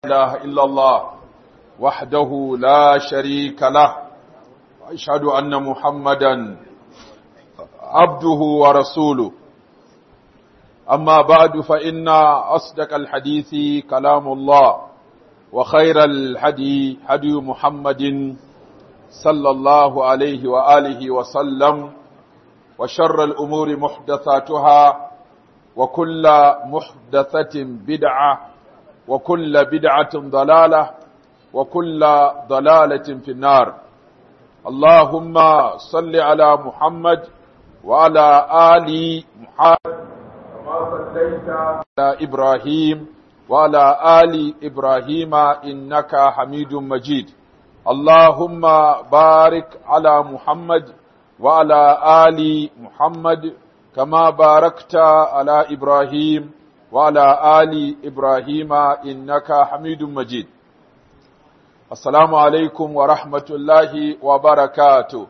إله إلا الله وحده لا شريك له وأشهد أن محمدا عبده ورسوله أما بعد فإن أصدق الحديث كلام الله وخير الحدي هدي محمد صلى الله عليه وآله وسلم وشر الأمور محدثاتها وكل محدثة بدعة وكل بدعة ضلالة وكل ضلالة في النار اللهم صل على محمد وعلى آل محمد كما صليت على إبراهيم وعلى آل إبراهيم إنك حميد مجيد اللهم بارك على محمد وعلى آل محمد كما باركت على إبراهيم وعلى آل إبراهيم إنك حميد مجيد السلام عليكم ورحمة الله وبركاته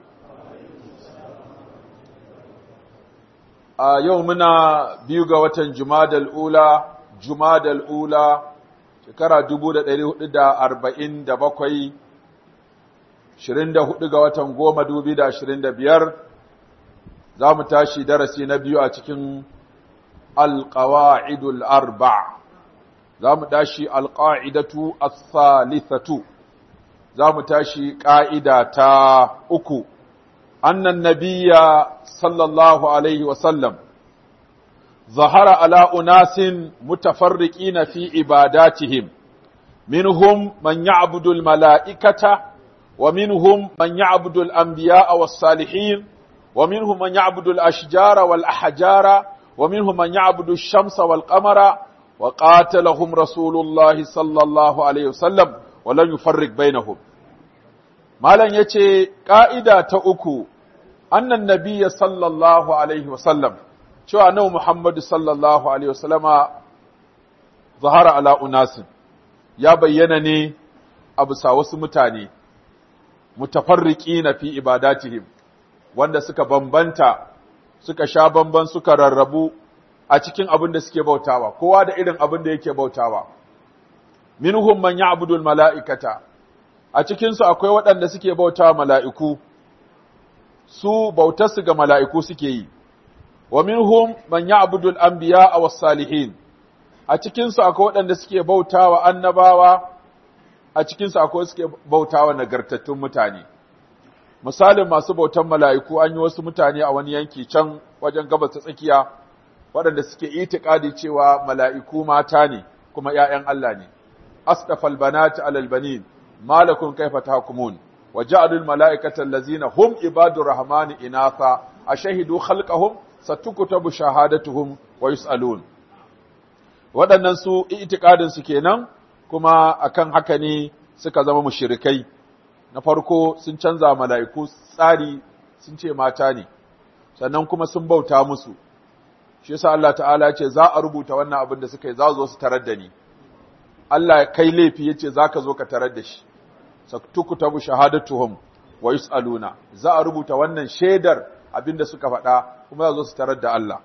a yau muna biyu ga watan Jumadal Ula, Jumadal Ula, shekara 1447, 24 ga watan goma dubi da ashirin da biyar, za mu tashi darasi na biyu a cikin alƙawa'idul arba, za mu tashi alƙa'idatu as-salithatu, za mu tashi ƙa'ida ta uku. أن النبي صلى الله عليه وسلم ظهر على أناس متفرقين في عباداتهم منهم من يعبد الملائكة ومنهم من يعبد الأنبياء والصالحين ومنهم من يعبد الأشجار والأحجار ومنهم من يعبد الشمس والقمر وقاتلهم رسول الله صلى الله عليه وسلم ولن يفرق بينهم Malam ya ce, ƙa'ida ta uku, annan nabiya sallallahu Alaihi wasallam, cewa nau Muhammadu sallallahu Alaihi wasallama zahara ala unasin, ya bayyana ne a bisa wasu mutane, mutafarriƙi na fi ibadatihim, wanda suka bambanta, suka sha bamban suka rarrabu a cikin abin da suke bautawa, kowa da irin abin da yake bautawa. Minhum man ya'budul mala'ikata, a cikinsu akwai waɗanda suke bauta mala'iku, su bautarsu ga mala'iku suke yi, wa minhum man ya'budul anbiya a salihin a cikinsu akwai waɗanda suke bauta wa annabawa, a cikinsu akwai suke bauta wa nagartattun mutane. Misalin masu bautan mala'iku an yi wasu mutane a wani yanki can wajen gabas ta tsakiya, waɗanda suke itikadi cewa mala'iku mata ne, kuma ‘ya'yan Allah ne. Asdafal banati alal banin ما لكم كيف تحكمون وجعلوا الملائكة الذين هم عباد الرحمن إناثا أشهدوا خلقهم ستكتب شهادتهم ويسألون waɗannan su itikadin su kenan kuma akan haka ne suka zama mushrikai na farko sun canza mala'iku tsari sun ce mata ne sannan kuma sun bauta musu shi yasa Allah ta'ala ce za a rubuta wannan abin da suka yi za zo su tarar da ni Allah kai laifi yace zaka zo ka tarar da shi tukutabu shahadatuhum wa yusaluna za a rubuta wannan shaidar abinda suka faɗa kuma za su tarar da Allah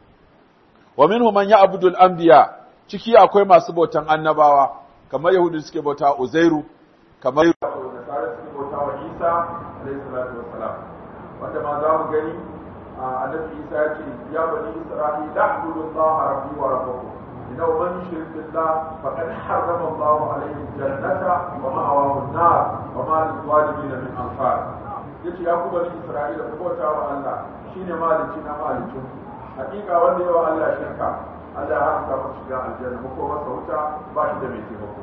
wa minhum man ya'budu al-anbiya ciki akwai masu bautan annabawa kamar yahudu suke bauta uzairu kamar nasara suke bauta wa isa alayhi salatu wassalam wanda ma za mu gani annabi isa ya ce ya bani isra'ila a'budu allaha rabbi wa rabbakum إنه من يشرك بالله فقد حرم الله عليه الجنة ومأواه النار وما للظالمين من أنصار yace ya ku bani Isra'ila ku bauta wa Allah shine maliki na malikin hakika wanda yawa Allah shirka Allah ya haramta masa shiga aljanna ko masa wuta ba shi da mai taimako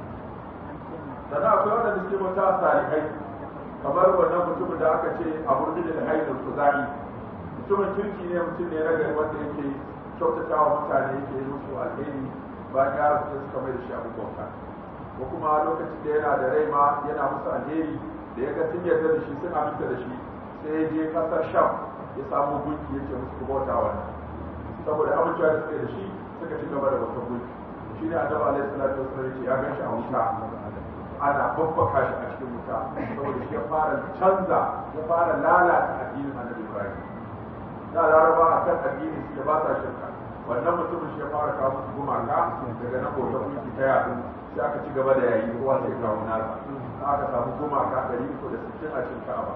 sannan akwai wanda suke bauta salihai kamar wannan mutumin da aka ce a burjin da haidul kuzai mutumin kirki ne mutum ne ragari wanda yake kyautata wa mutane yake yi musu alheri bayan ya rasu suka mai da shi abin bauta ko kuma lokacin da yana da rai ma yana musu alheri da ya ga sun yarda da shi sun aminta da shi sai ya je kasar sham ya samu gunki yake musu ku bauta wannan saboda amincewa da suke da shi suka ci gaba da wata gunki shi ne annabi alaihi salatu wasallam ya gan shi a wuta ana babbaka shi a cikin wuta saboda shi ya fara canza ya fara lalata addinin annabi ibrahim da laraba a kan addini suke ba sa shirka wannan mutumin shi ya fara kawo musu gumaka daga nan bautar gunki ta yadu sai aka ci gaba da yayi kowa sai kawo nasa aka samu gumaka ɗari uku da sittin a cikin ka'aba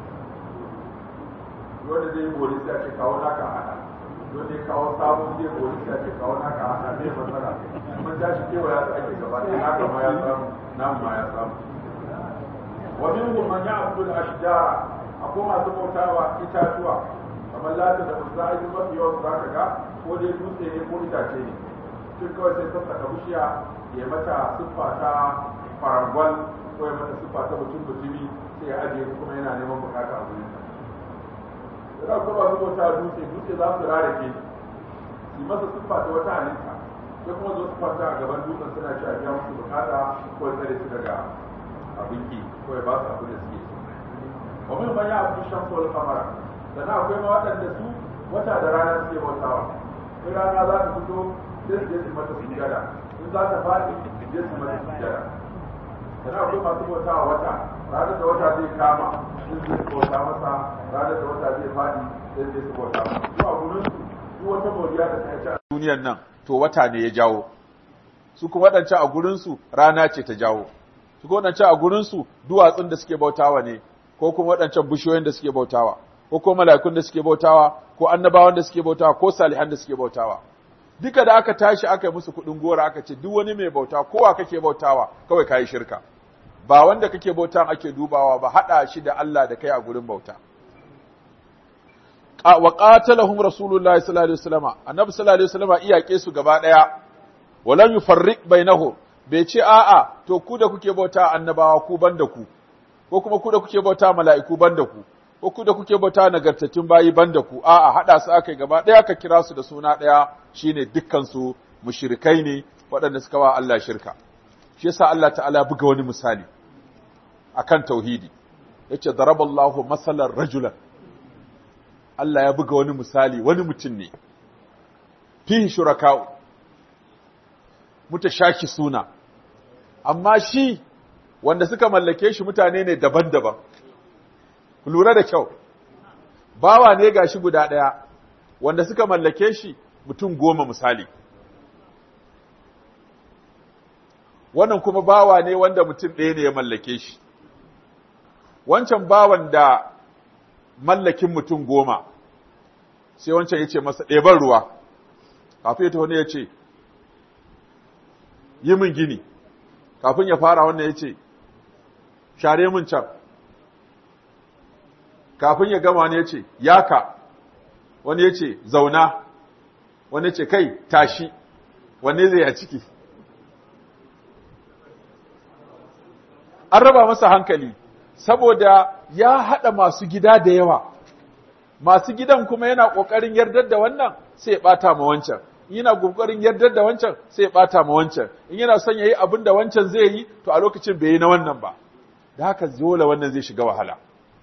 wanda zai gori sai ake kawo naka a hada wanda ya kawo sabon zai gori sai ake kawo naka a hada zai matsala mun tashi kewa ya ake gaba ɗaya naka ma ya samu namu ma ya samu wa minhum man ya'budu al-ashjara akwai masu bautawa itatuwa kamar lata da uzza ai mafi yawan zaka ga ko dai dutse ne ko itace ne tun kawai sai sassaka bishiya ya mata siffa ta farangwal ko ya mata siffa ta mutum mutumi sai ya ajiye kuma yana neman bukata a wurin sa da kuma su bauta dutse dutse za su rare ke su masa siffa ta wata halitta sai kuma zo su kwanta a gaban dutsen suna cewa biya musu bukata ko ya tsare su daga abin ki ko ya ba su abin da suke so wa min man ya'budu shamsa wal qamara sannan akwai ma waɗanda su wata da rana suke bautawa in rana za ta fito sai su je su mata sujjada in za ta faɗi su je su mata sujjada sannan akwai masu bautawa wata ranar da wata zai kama sun zai bauta masa ranar da wata zai faɗi sai zai su bauta masa su a gurin su duk wata moriya da ta ci a duniyar nan to wata ne ya jawo su kuma waɗancan a gurin su rana ce ta jawo su kuma waɗancan a gurin su duwatsun da suke bautawa ne ko kuma waɗancan bishiyoyin da suke bautawa ko kuma mala'ikun da suke bautawa ko annabawan da suke bautawa ko salihan da suke bautawa duka da aka tashi aka yi musu kuɗin gora aka ce duk wani mai bauta kowa kake bautawa kawai kayi shirka ba wanda kake bauta ake dubawa ba haɗa shi da Allah da kai a gurin bauta wa qatalahum rasulullahi sallallahu alaihi wasallam annabi sallallahu alaihi wasallam iyake su gaba daya walam yufarriq bainahum bai ce a'a to ku da kuke bauta annabawa ku banda ku ko kuma ku da kuke bauta mala'iku banda ku ko ku da kuke bauta nagartattun bayi banda ku a'a hada su akai gaba daya ka kira su da suna daya shine dukkan su mushrikai ne waɗanda suka wa Allah shirka shi yasa Allah ta'ala buga wani misali akan tauhidi yace daraballahu masalan rajulan Allah ya buga wani misali wani mutum ne fihi shuraka'u mutashaki suna amma shi wanda suka mallake shi mutane ne daban-daban ku lura da kyau bawa ne gashi guda ɗaya wanda suka mallake shi mutum goma misali wannan kuma bawa ne wanda mutum ɗaya ne ya mallake shi wancan bawan da mallakin mutum goma sai wancan ya ce masa ɗeban ruwa kafin ya wani ya ce yi min gini kafin ya fara wannan ya ce share min can kafin ya gama wani ya ce yaka wani ya ce zauna wani ya ce kai tashi wanne zai a ciki an raba masa hankali saboda ya haɗa masu gida da yawa masu gidan kuma yana ƙoƙarin yardar da wannan sai ya ɓata ma wancan yana ƙoƙarin yardar da wancan sai ya ɓata ma wancan in yana son ya yi abin da wancan zai yi to a lokacin bai yi na wannan ba da haka dole wannan zai shiga wahala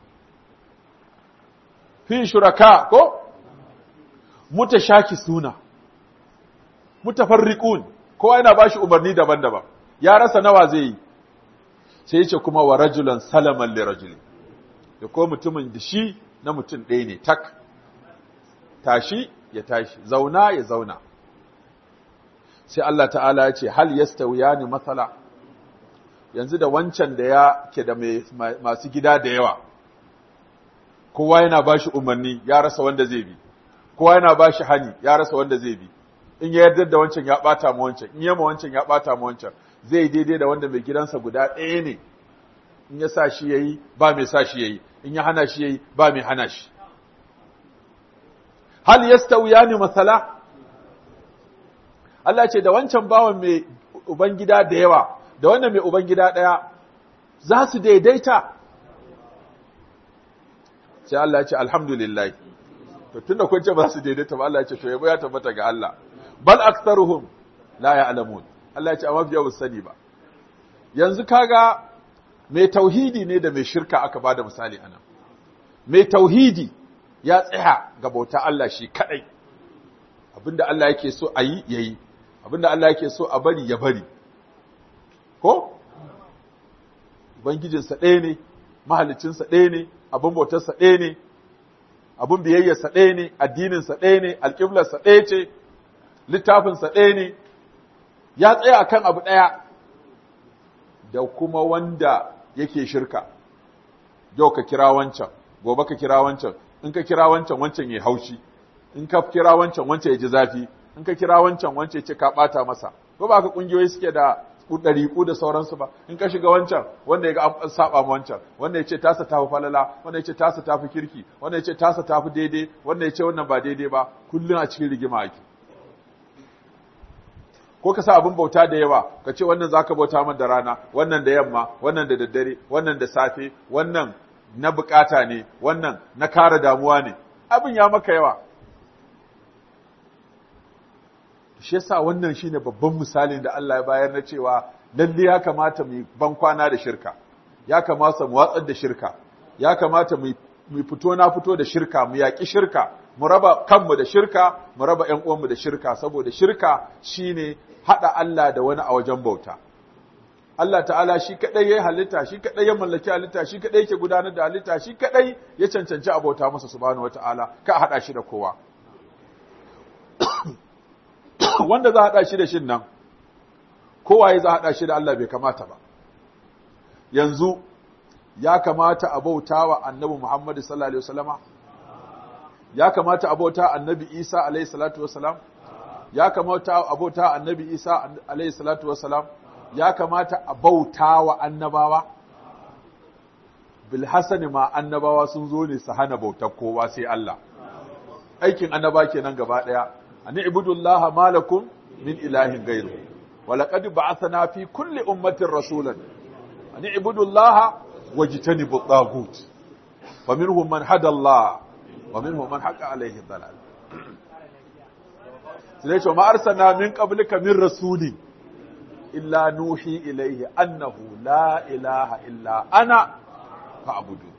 fi shuraka ko mutashaki suna mutafarriqun kowa yana bashi umarni daban-daban ya rasa nawa zai yi sai ya ce kuma wa rajulan salaman li rajulin da ko mutumin da shi na mutum ɗaya ne tak tashi ya tashi zauna ya zauna sai Allah ta'ala ya ce hal yastawiyani matsala yanzu da wancan da ya ke da masu gida da yawa kowa yana ba shi umarni ya rasa wanda zai bi kowa yana ba shi hani ya rasa wanda zai bi in ya yarda da wancan ya ɓata ma wancan in yama wancan ya ɓata ma wancan zai daidai da wanda mai gidansa guda ɗaya ne in ya sa shi yayi ba mai sa shi yayi in ya hana shi yayi ba mai hana shi hal yastawiyani masala Allah ce da wancan bawan mai ubangida da yawa da wannan mai ubangida ɗaya za su daidaita sai Allah ya ce alhamdulillah to tunda kun ce ba su daidaita ba Allah ya ce to yabo ya tabbata ga Allah bal aktharuhum la ya'lamun Allah ya ce amma biya sani ba yanzu kaga mai tauhidi ne da mai shirka aka bada misali anan mai tauhidi ya tsaya ga bauta Allah shi kadai abinda Allah yake so a yi yayi abinda Allah yake so a bari ya bari ko ubangijinsa ɗaya ne mahalicinsa ɗaya ne abin bautarsa ɗaya ne abin biyayyarsa ɗaya ne addininsa ɗaya ne alƙiblarsa ɗaya ce littafinsa ɗaya ne ya tsaya akan abu ɗaya da kuma wanda yake shirka yau ka kira wancan gobe ka kira wancan in ka kira wancan wancan ya haushi in ka kira wancan wancan ya ji zafi in ka kira wancan wancan ya ce ka bata masa ko ba ka kungiyoyi suke da ɗariƙu da sauransu ba in ka shiga wancan wanda ya ga an saba ma wancan wanda ya ce tasa tafi falala wanda ya ce tasa tafi kirki wanda ya ce tasa tafi daidai wanda ya ce wannan ba daidai ba kullum a cikin rigima ake ko ka sa abin bauta da yawa ka ce wannan zaka bauta min da rana wannan da yamma wannan da daddare wannan da safe wannan na bukata ne wannan na kare damuwa ne abin ya maka yawa shi yasa wannan shine babban misalin da Allah ya bayar na cewa lalle ya kamata mu ban kwana da shirka ya kamata mu watsar da shirka ya kamata mu mu fito na fito da shirka mu yaki shirka mu raba kanmu da shirka mu raba ƴan uwanmu da shirka saboda shirka shine hada Allah da wani a wajen bauta Allah ta'ala shi kadai ya halitta shi kadai ya mallaki halitta shi kadai yake gudanar da halitta shi kadai ya cancanci abauta masa subhanahu wataala ka hada shi da kowa wanda za a haɗa shi da shin nan kowaye za a haɗa shi da Allah bai kamata ba yanzu ya kamata a bauta wa annabi Muhammadu sallallahu alaihi wasallama ya kamata a bauta annabi Isa alaihi salatu wasalam ya kamata a bauta annabi Isa alaihi salatu wasalam ya kamata a bauta wa annabawa bil hasani ma annabawa sun zo ne su hana bautar kowa sai Allah aikin annaba kenan gaba daya أن اعبدوا الله ما لكم من إله غيره ولقد بعثنا في كل أمة رسولا أن اعبدوا الله واجتنبوا الطاغوت فمنهم من هدى الله ومنهم من حق عليه الضلال سليش وما أرسلنا من قبلك من رسول إلا نوحي إليه أنه لا إله إلا أنا فاعبدون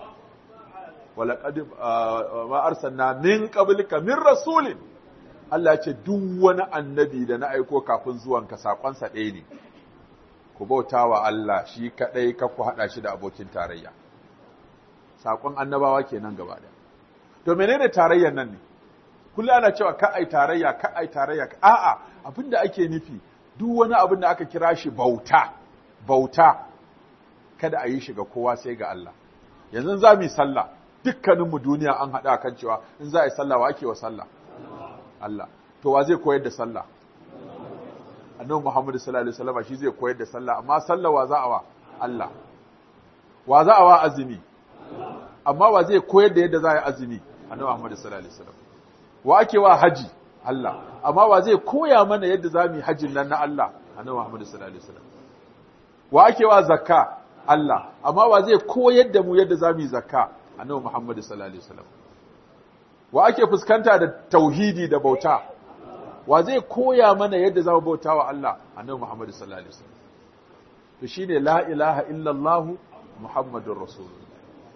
ولقد ما أرسلنا من قبلك من رسول Allah ce duk wani annabi da na aiko kafin zuwanka saƙonsa ɗaya ne, ku bauta wa Allah shi kaɗai ka ku haɗa shi da abokin tarayya. Saƙon annabawa kenan gaba da. To menene tarayyar nan ne? Kullum ana cewa ka ai tarayya, ka ai tarayya, a'a abin da ake nufi duk wani abin da aka kira shi bauta, bauta, kada a yi shi ga kowa sai ga Allah. Yanzu za mu yi sallah, dukkaninmu duniya an haɗa kan cewa in za a yi sallah wa ake wa sallah. Allah to wa zai koyar da sallah annabi Muhammad sallallahu alaihi wasallam shi zai koyar da sallah amma sallah wa za a wa Allah wa za a wa azumi amma wa zai koyar da yadda za a yi azumi annabi Muhammad sallallahu alaihi wasallam wa ake wa haji Allah amma wa zai koya mana yadda za mu yi hajjin nan na Allah annabi Muhammad sallallahu alaihi wasallam wa ake wa zakka Allah amma wa zai koyar da mu yadda za mu yi zakka annabi Muhammad sallallahu alaihi wasallam wa ake fuskanta da tauhidi da bauta wa zai koya mana yadda za mu bauta wa Allah annabi Muhammad sallallahu alaihi wasallam to shine la ilaha illallah muhammadur rasulullah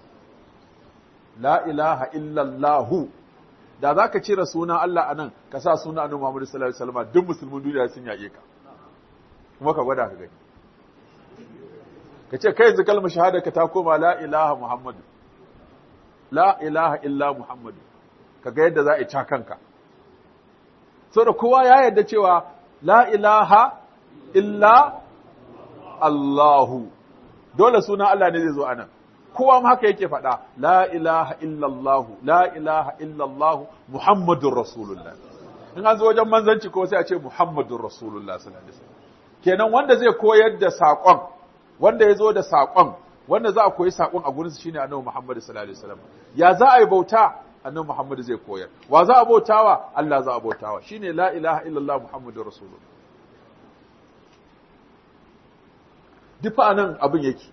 la ilaha illallah da zaka cire sunan Allah anan ka sa sunan annabi Muhammad sallallahu alaihi wasallam duk musulmin duniya sun yake ka kuma ka gwada ka gani ka ce kai yanzu kalmar shahada ka ta koma la ilaha muhammad la ilaha illa muhammadu kaga yadda za a ca kanka so da kowa ya yarda cewa la ilaha illa Allahu dole suna Allah ne zai zo anan kowa ma haka yake faɗa la ilaha illa Allah la ilaha illa Allah Muhammadur Rasulullah in an zo wajen manzanci ko sai a ce Muhammadur Rasulullah sallallahu alaihi wasallam kenan wanda zai koyar da saƙon wanda ya zo da saƙon wanda za a koyi saƙon a gurinsa shine annabi Muhammad sallallahu alaihi wasallam ya za a yi bauta annabi Muhammad zai koyar wa za a bautawa Allah za a bautawa shine la ilaha illallah muhammadur rasulullah dufa nan abin yake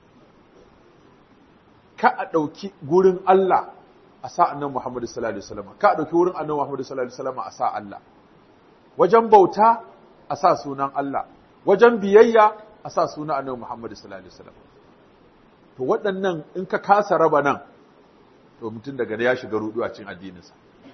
ka a ɗauki gurin Allah a sa annabi Muhammad sallallahu alaihi wasallam ka a ɗauki wurin annabi Muhammad sallallahu alaihi wasallam a sa Allah wajen bauta a sa sunan Allah wajen biyayya a sa sunan annabi Muhammad sallallahu alaihi wasallam to waɗannan in ka kasa raba nan to mutum daga ya shiga rudu a cikin addininsa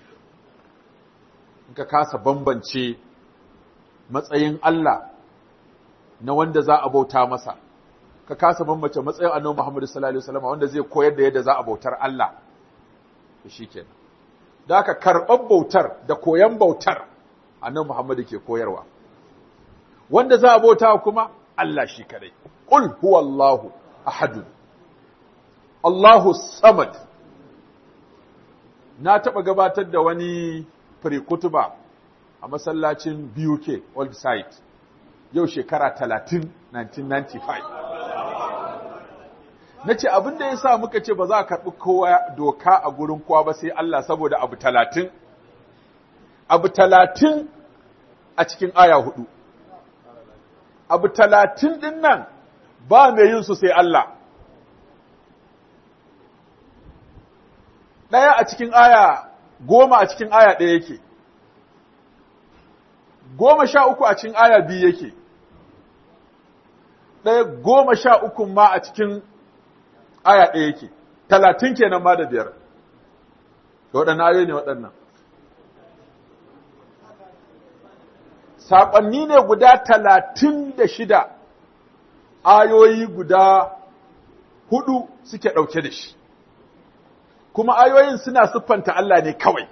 in ka kasa bambance matsayin Allah na wanda za a bauta masa ka kasa bambance matsayin annabi Muhammad sallallahu alaihi wasallam wanda zai koyar da yadda za a bautar Allah to shikenan da aka karɓar bautar da koyan bautar annabi Muhammad ke koyarwa wanda za a bauta kuma Allah shi kadai qul huwallahu ahad Allahu samad na taɓa gabatar da wani kutuba a masallacin BUK Old Site yau shekara 30 1995 na ce abin da ya sa muka ce ba za a karɓi kowa doka a gurin kowa ba sai Allah saboda abu talatin abu talatin a cikin aya hudu abu talatin ɗin nan ba mai yin su sai Allah ɗaya a cikin aya goma a cikin aya ɗaya yake goma sha uku a cikin aya biyu yake ɗaya goma sha uku ma a cikin aya ɗaya yake talatin kenan ma da biyar da waɗannan ayoyi ne waɗannan saƙonni ne guda talatin da shida ayoyi guda hudu suke ɗauke da shi kuma ayoyin suna siffanta Allah ne kawai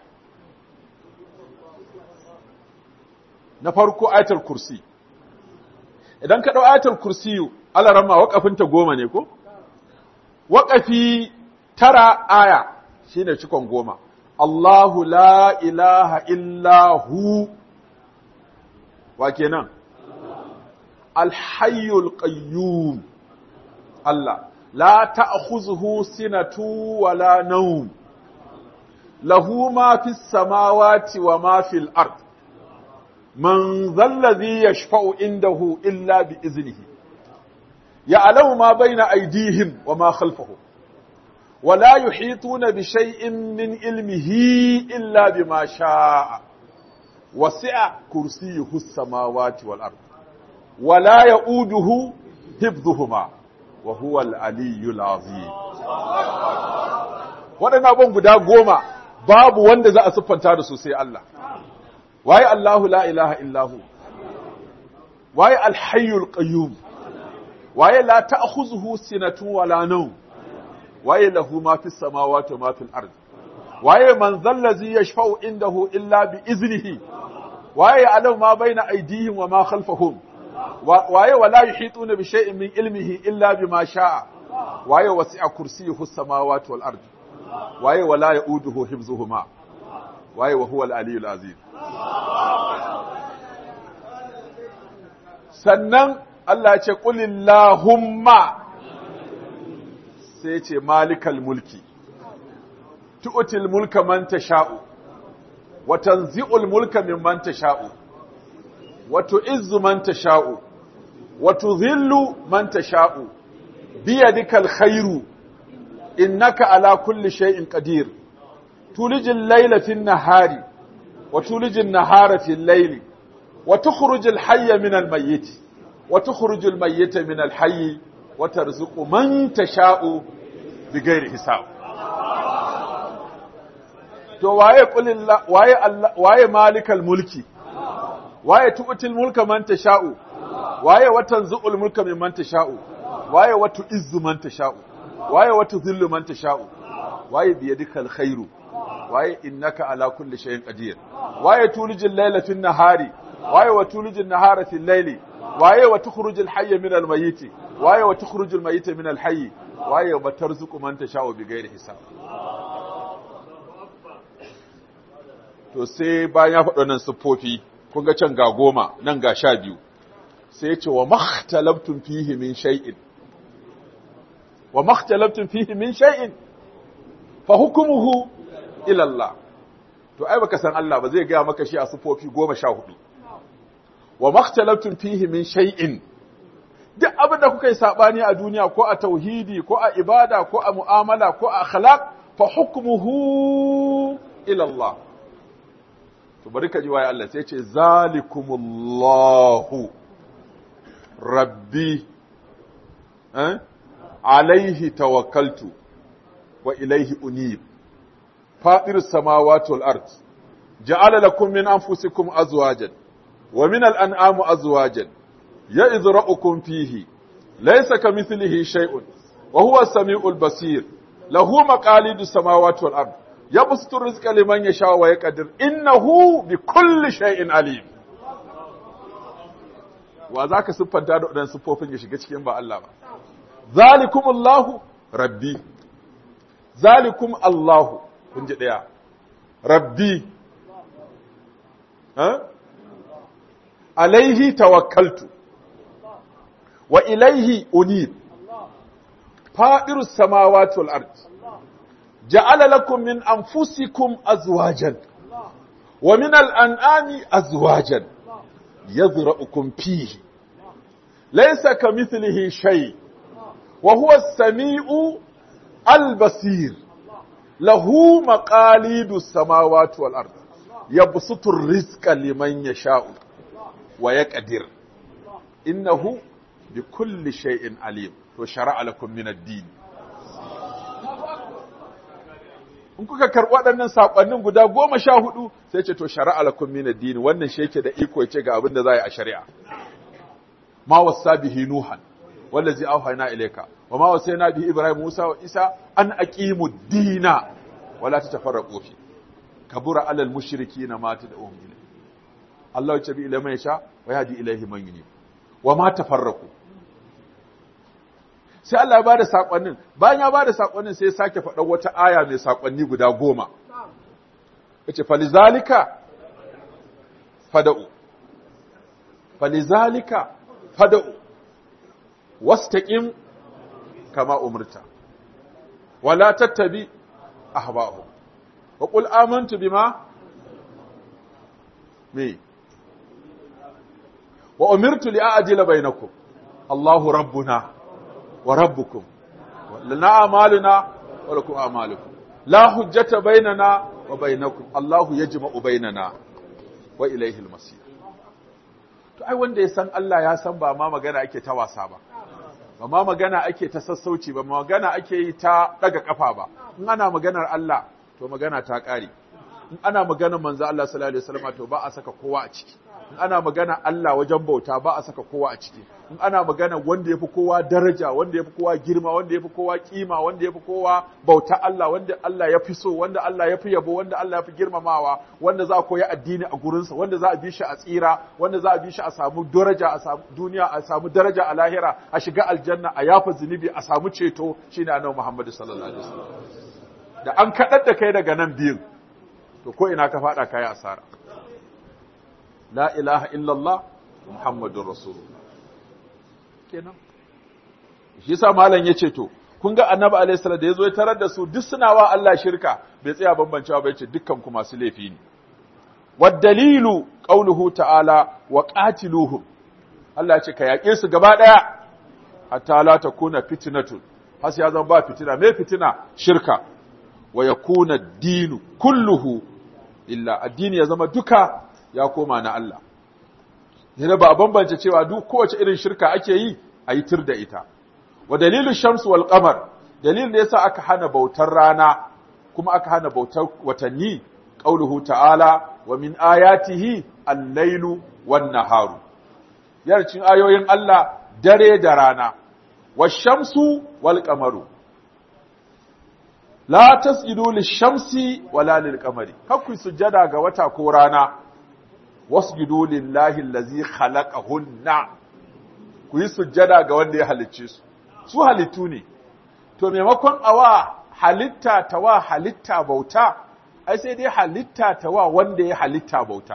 na farko ayatul kursi idan ka ɗau ayatul kursiyu Allah rama waƙafinta goma ne ko? waƙafi tara aya shine cikon goma Allahu la ilaha illa hu wa kenan alhayyul qayyum Allah la ta'khuzuhu sinatu wala nawm lahu ma fis samawati wa ma fil ard man dhalladhi yashfa'u indahu illa bi iznihi يعلم ما بين أيديهم وما خلفهم ولا يحيطون بشيء من علمه إلا بما شاء وسع كرسيه السماوات والأرض ولا يؤوده حفظهما وهو العلي العظيم waɗannan abin guda goma babu wanda za a siffanta da su sai Allah waye Allahu la ilaha illahu waye alhayyul qayyum waye la ta'khuzuhu sinatun wala nawm waye lahu ma fis samawati wa ma fil ard waye man zallazi yashfa'u indahu illa bi iznihi waye alam ma baina aydihim wa ma khalfahum waye wala yuhituna bi shay'in min ilmihi illa bima sha'a waye wasi'a kursiyyuhu as-samawati wal ard waye wala yauduhu hifzuhuma waye wa huwa al-aliyyul azim sannan Allah ce ƙulillahumma sai ce malikal mulki, tu'util mulka man sha'u, wa tanzi'ul mulka min man sha'u, wa tu'izzu man sha'u, wa tuzillu man sha'u, biyadikal khairu, innaka ala kulli shay'in qadir. tulijin laila fin nahari, wa tulijin nahara fil laili, wa tukhrijul hayya min al-mayyit. وتخرج الميت من الحي وترزق من تشاء بغير حساب to waye kulilla waye Allah waye malikal mulki waye tu'til mulka man tasha'u waye watanzu'ul mulka mimman tasha'u waye watu izzu man tasha'u waye watu dhillu man tasha'u waye biyadikal khairu waye innaka ala kulli shay'in qadir waye tulijil layla fin nahari waye wa tulijin nahara fil layli waye wa tukhrujul hayya min al mayyit waye wa tukhrujul mayyita min al hayy waye wa tarzuqu man tasha'u bighairi hisab to sai bayan ya faɗo nan siffofi kun ga can ga goma nan ga sha biyu sai ya ce wa makhtalaftum fihi min shay'in wa makhtalaftum fihi min shay'in fa hukmuhu ila Allah to ai baka san Allah ba zai gaya maka shi a siffofi goma sha hudu wa makhtalaftum fihi min shay'in duk abin da kuka yi sabani a duniya ko a tauhidi ko a ibada ko a mu'amala ko a akhlaq fa hukmuhu ila Allah to bari ka ji waye Allah sai ce zalikumullahu rabbi eh alaihi tawakkaltu wa ilaihi unib fadir samawati wal ard ja'ala lakum min anfusikum azwajan wa min al an'am azwajan ya'idhra'ukum fihi laysa kamithlihi shay'un wa huwa as-sami'ul basir lahu maqalidu samawati wal ard yabsutu rizqa liman yasha wa yaqdir innahu bi kulli shay'in alim wa zaka siffanta da wadannan siffofin ya shiga cikin ba Allah ba zalikumullahu rabbi zalikum Allahu kun ji daya rabbi ha alaihi tawakkaltu wa ilaihi unib fadirus samawati wal ard ja'ala lakum min anfusikum azwajan wa min al-an'ami azwajan yadhra'ukum fihi laysa kamithlihi shay wa huwa as-sami'u al-basir lahu maqalidus samawati wal ard yabsutu ar-rizqa liman yasha'u wa yaqdir innahu bikulli shay'in alim to shara'a lakum min ad-din in kuka karɓi waɗannan saƙonnin guda goma sha hudu sai ce to shari'a lakum min ad-din wannan shi yake da iko yace ga abin da za a yi a shari'a ma wasa bihi nuhan wallazi awhayna ilayka wa ma wasayna bihi ibrahim musa wa isa an aqimu ad-dina wala tatafarraqu fi kabura alal mushrikeena ma tad'uhum ilayhi Allah ya tabi ilayhi man yasha wa yahdi ilayhi man yunib wa ma tafarraqu sai Allah ya bada sakonnin bayan ya bada sakonnin sai ya sake faɗa wata aya mai sakonni guda goma yace falizalika fada'u falizalika fada'u wastaqim kama umirta wala tattabi ahwa'ahum wa qul amantu bima me wa umirtu li a'dila bainakum Allahu rabbuna wa rabbukum lana a'maluna wa lakum a'malukum la hujjata bainana wa bainakum Allahu yajma'u bainana wa ilayhi al-masir to ai wanda ya san Allah ya san ba ma magana ake ta wasa ba ba ma magana ake ta sassauci ba magana ake yi ta daga kafa ba in ana maganar Allah to magana ta kare in ana maganar manzo Allah sallallahu alaihi wasallam to ba a saka kowa a ciki in ana magana Allah wajen bauta ba a saka kowa a ciki in ana magana wanda yafi kowa daraja wanda yafi kowa girma wanda yafi kowa kima wanda yafi kowa bauta Allah wanda Allah ya fi so wanda Allah ya fi yabo wanda Allah ya fi girmamawa wanda za a koyi addini a gurinsa wanda za a bi shi a tsira wanda za a bi shi a samu daraja a samu duniya a samu daraja a lahira a shiga aljanna a yafa zunubi a samu ceto shine annabi Muhammad sallallahu alaihi wasallam da an kadar da kai daga nan biyun to ko ina ka fada kai asara la ilaha illallah muhammadur rasulullah kenan shi yasa malam yace to kun ga annabi alaihi salam da yazo ya tarar da su duk suna wa Allah shirka bai tsaya bambancewa ba yace dukkan ku masu laifi ne wad dalilu qauluhu ta'ala wa qatiluhum Allah ya ce ka yaƙe su gaba daya hatta la takuna fitnatun har ya zama ba fitina me fitina shirka wa yakuna ad-dinu kulluhu illa addini ya zama duka ya koma na Allah yana ba a bambance cewa duk kowace irin shirka ake yi a yi tir da ita wa dalilin shamsu wal qamar dalilin da yasa aka hana bautar rana kuma aka hana bautar watanni qauluhu ta'ala wa min ayatihi al-lailu wan naharu yarcin ayoyin Allah dare da rana wash-shamsu wal qamaru la tasjudu lish-shamsi wala lil-qamari kakku sujjada ga wata ko rana wasjudu lillahi allazi khalaqahunna ku yi sujjada ga wanda ya halicce su su halittu ne to maimakon awa halitta ta wa halitta bauta ai sai dai halitta ta wa wanda ya halitta bauta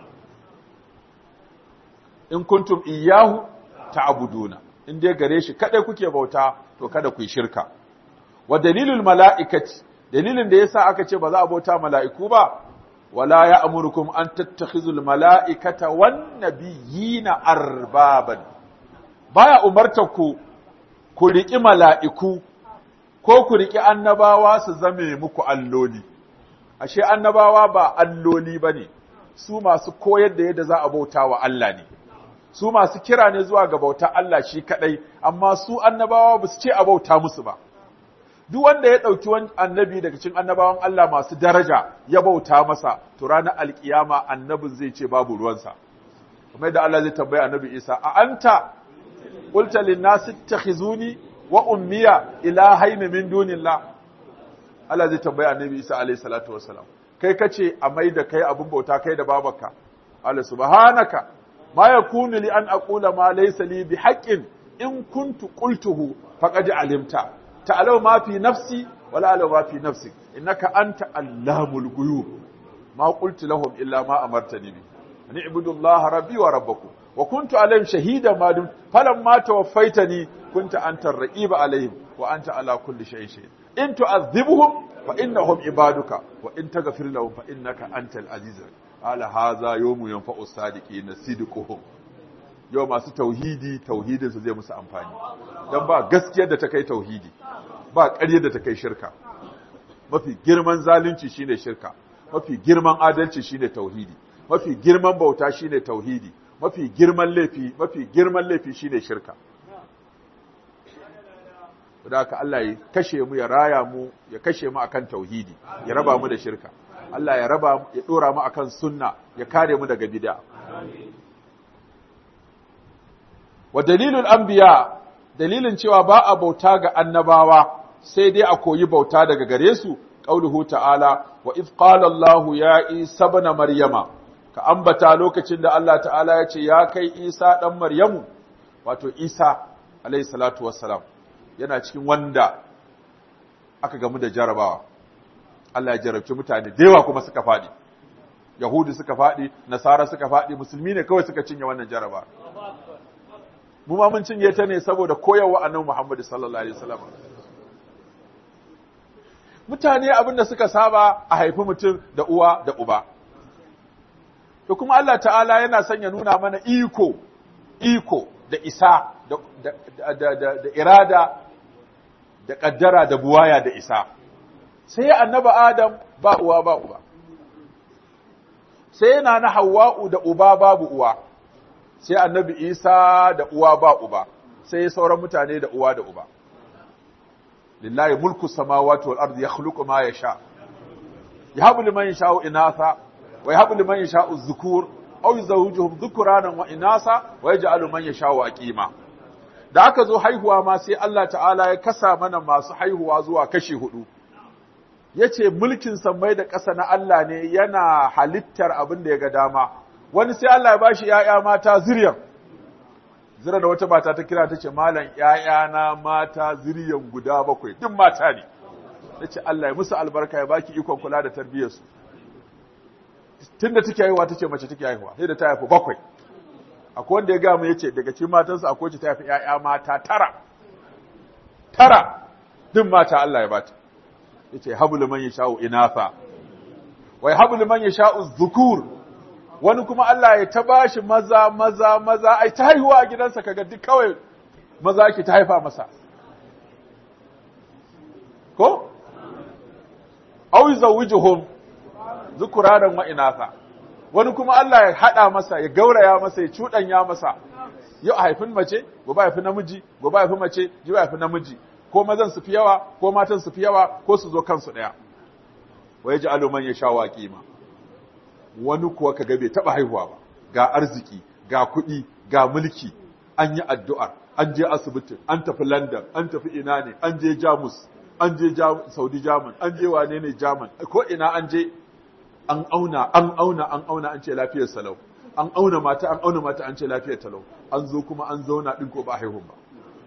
in kuntum iyyahu ta'buduna in dai gare shi kadai kuke bauta to kada ku yi shirka wa dalilul mala'ikati dalilin da yasa aka ce ba za a bauta mala'iku ba wala ya'murukum an tattakhizul mala'ikata wan nabiyina arbaban baya umarta ku ku riki mala'iku ko ku riki annabawa su zame muku alloli ashe annabawa ba alloli bane su masu koyar da yadda za a bauta wa Allah ne su masu kira ne zuwa ga bauta Allah shi kadai amma su annabawa ba su ce a bauta musu ba duk wanda ya ɗauki wani annabi daga cikin annabawan Allah masu daraja ya bauta masa to ranar alkiyama annabin zai ce babu ruwansa kuma da Allah zai tambaye annabi Isa a anta qulta lin nas ittakhizuni wa ummiya ilahayn min dunillah Allah zai tambaye annabi Isa alayhi salatu wassalam kai kace a mai da kai abun bauta kai da babarka Allah subhanaka ma yakunu li an aqula ma laysa li bihaqqin in kuntu qultuhu faqad alimta ta'lamu ma fi nafsi wala a'lamu ma fi nafsik innaka anta allamul ghuyub ma qultu lahum illa ma amartani bi an i'budu allaha rabbi wa rabbakum wa kuntu alayhim shahida ma dum falamma tawaffaitani kunta anta ar-raqiba alayhim wa anta ala kulli shay'in shahid in tu'adhibhum fa innahum ibaduka wa in taghfir lahum fa innaka antal aziz ala hadha yawmu yanfa'u sadiqina sidquhum yau masu tauhidi tauhidin su zai musu amfani dan ba gaskiyar da ta kai tauhidi ba ƙaryar da ta kai shirka mafi girman zalunci shine shirka mafi girman adalci shine tauhidi mafi girman bauta shine tauhidi mafi girman laifi mafi girman laifi shine shirka da haka Allah ya kashe mu ya raya mu ya kashe mu akan tauhidi ya raba mu da shirka Allah ya raba ya dora mu akan sunna ya kare mu daga bid'a wa dalilul anbiya dalilin cewa ba a bauta ga annabawa sai dai a koyi bauta daga gare su qauluhu ta'ala wa if qala Allah ya Isa ibn Maryama ka ambata lokacin da Allah ta'ala ya ce ya kai Isa dan Maryamu wato Isa alayhi salatu wassalam yana cikin wanda aka gamu da jarabawa Allah ya jarabci mutane da yawa kuma suka faɗi Yahudi suka faɗi Nasara suka faɗi musulmi ne kawai suka cinye wannan jaraba mu ma mun cinye ta ne saboda koyarwa annabi Muhammad sallallahu alaihi wasallam mutane abin da suka saba a haifi mutum da uwa da uba to kuma Allah ta'ala yana son ya nuna mana iko iko da isa da, da, da, da, irada da ƙaddara da buwaya da isa sai annaba adam ba uwa ba uba sai yana na hawa'u da uba babu uwa sai annabi isa da uwa ba uba sai sauran mutane da uwa da uba lillahi mulku samawati wal ardi yakhluqu ma yasha yahabu liman yasha'u inatha wa yahabu liman yasha'u dhukur aw yuzawwijuhum dhukuranan wa inasa wa yaj'alu man yasha'u aqima da aka zo haihuwa ma sai Allah ta'ala ya kasa mana masu haihuwa zuwa kashi hudu yace mulkin sammai da ƙasa na Allah ne yana halittar abin da ya ga dama wani sai Allah ya bashi ƴaƴa mata zuriyan zira da wata mata ta kira tace malam ƴaƴana mata zuriyan guda bakwai duk mata ne tace Allah ya musu albarka ya baki ikon kula da tarbiyyar su tunda take haihuwa tace mace take haihuwa sai da ta haifu bakwai akwai wanda ya ga mu yace daga cikin matansa akwai wacce ta haifi ƴaƴa mata tara tara duk mata Allah ya bata yace habul man yasha'u inatha wa habul man yasha'u dhukur wani kuma Allah ya ta bashi maza maza maza ai ta haihuwa a gidansa kaga duk kawai maza ki ta haifa masa ko aw yuzawwijuhum dhukuranan wa inatha wani kuma Allah ya hada masa ya gauraya masa ya cudanya masa yau a haifin mace gobe a haifi namiji gobe a haifi mace jiya a haifi namiji ko mazan su fi yawa ko matan su fi yawa ko su zo kansu daya wa yaj'alu man yasha qima wani kuwa kaga bai taba haihuwa ba ga arziki ga kuɗi ga mulki an yi addu'ar an je asibiti an tafi London an tafi ina ne an je Jamus an je Saudi German an je wane ne German ko ina an je an auna an auna an auna an ce lafiyar salau an auna mata an auna mata an ce lafiyar talau an zo kuma an zauna din ko ba haihun ba